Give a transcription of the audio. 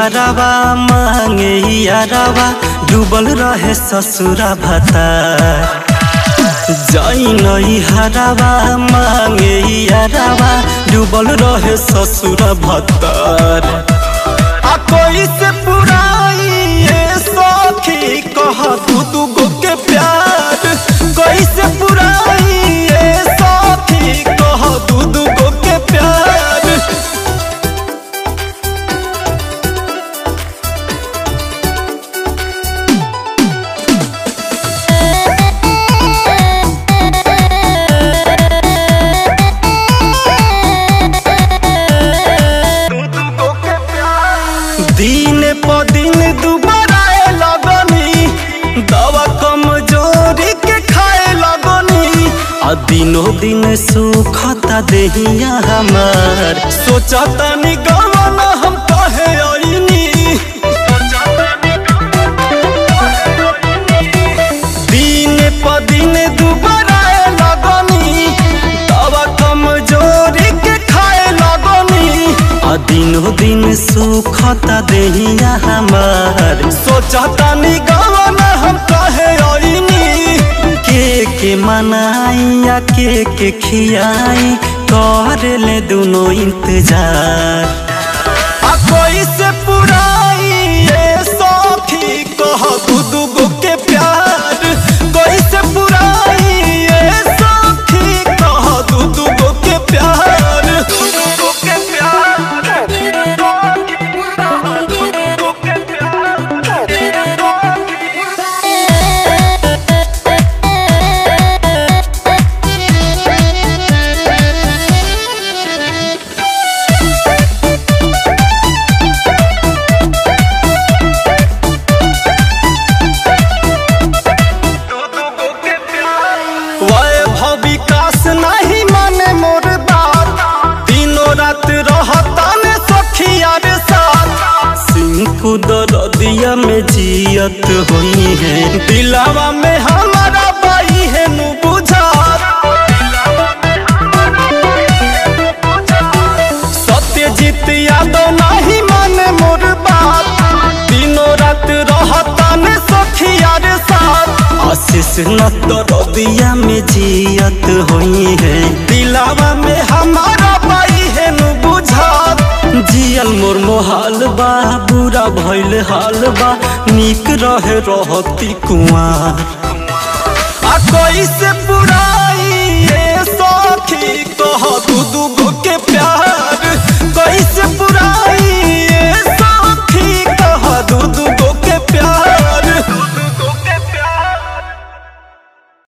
हरावा मांगे यारावा डूबल रहे ससुरा भता जाई नई हरावा मांगे यारावा डूबल रहे ससुरा भतार आ कोई से पुराई ये सखी कह तू दू गो के प्यार कोई से पुराई ये सखी कह तू दू गो के प्यार दिन प दिन दुबारा लगनी दवा कमजोरी के खाए लगनी आ दिनो दिन सुखता देहिया हमार सोचता नि गवन हम कहे आईनी दिन प दिन दुबारा लगनी दवा कमजोरी के खाए लगनी आ दिनो दिन सुखता देहिया हमार सोचता नि गवन हम कहे आईनी के के मनाई के के खियाई कर ले दोनों इंतजार आ कोई से पुराई ये सखी कह दू दू गो के प्यार कोई से पुराई ये सखी कह दू दू गो के प्यार दू दू गो के वैभव विकास नहीं माने मोर बात दिनों रात रहता ने सखिया रे साथ सिंकू दरदिया में जियत हुई है दिलावा में हमारा बाई है नु बुझात सत्यजीत यादव नहीं माने मोर बात दिनों रात रहता ने सखिया रे साथ आशीष न दरदिया में जियत हुई है दिलावा में हमारा बाई है नु बुझात जियल मोर मोहाल बा बुरा भइल हाल बा निक रहे रहती कुआं आ कोई से बुराई ये सखी कह दू दू गो के प्यार